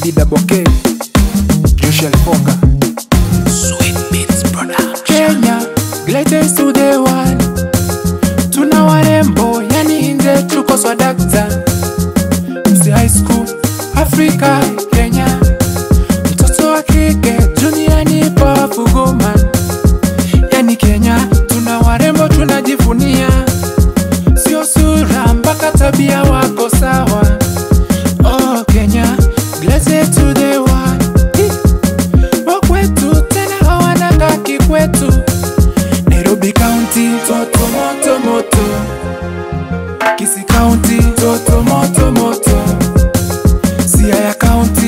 Bibi Daboke, Joshua Fonga, Sweet Beats Production. Kenya, greatest to the world. Tuna warembo, yani nje tuko swadakta. Msi high school, Afrika, Kenya. Mtoto wa kike, duniani powerful woman. Yani Kenya, tuna warembo tunajivunia. Sio sura mpaka tabia wako sawa. Oh Kenya, blessed to the world. Hi. Wakwetu tena hawananga kikwetu. Nairobi County, toto moto moto. Kisii County, toto moto moto. Siaya County,